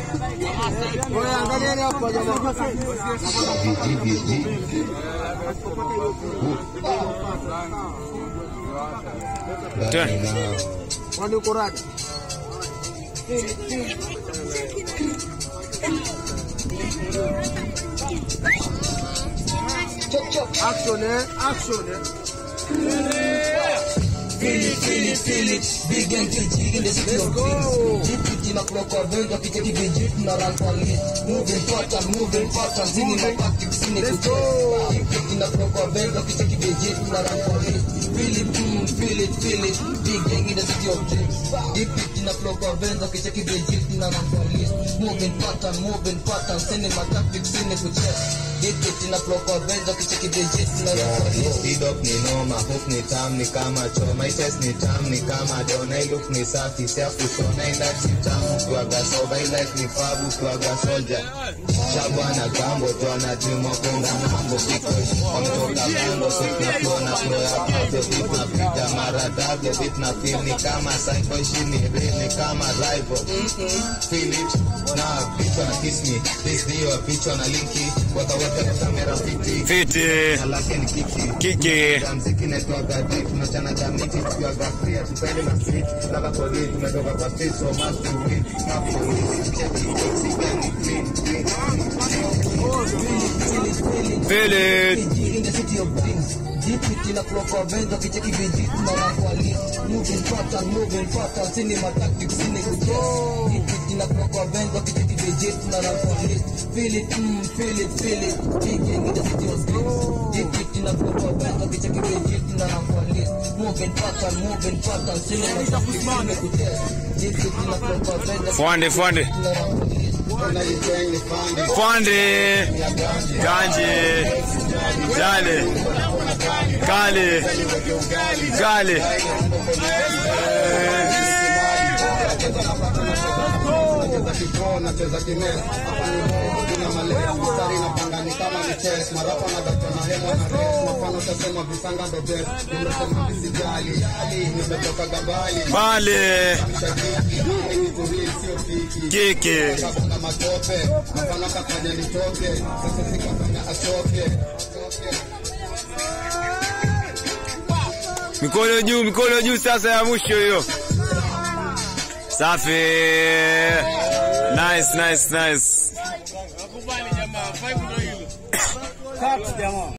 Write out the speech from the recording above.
Oya, angalieni hapo jamaa. Kwani uko radi? Action eh, action eh. Let's go. Let's go. Idok ni noma, hook ni tam ni kama choma, ites ni tam ni kama dona, iluk ni safi, safi sona, ila si tamu kuaga soba, ila ni fabu kuaga soja. Shabana gambo, tuana juma konga mambo, kiko Amtoka bando, sit na flow na flow ya pavyo, beat na pita mara davyo, beat na feel ni kama psycho, ishi ni real ni kama rival. Feel it, na pichwa na kiss me, this dio pichwa na linki, wakaweka kwa kamera fiti. Fiti Na lake ni kiki. kiki Ya mziki naitwaga deep, tunachana cha miti, tukiwaga free, hatupende na street. Lava police, tumetoka kwa street, so must to win. Na police, check it, oxygen, clean, clean. feel it Fwande fwande fwande ganje jale kale kale Nacheza kipoo, nacheza kines. Hapa ni Mungu, tuna maleo. Mstari napanga ni kama ni chess. Marapa na data na hema na race. Mafano utasema visanga ndo best. Nimesema visijali. Nimetoka gabali. pale Nitulie, sio fiki. kiki Kabonga matope. Mafano kafanya nitoke. Sasa sikafanya atoke. mikono juu mikono juu sasa ya mwisho hiyo safi nice nice nice Cut jamaa.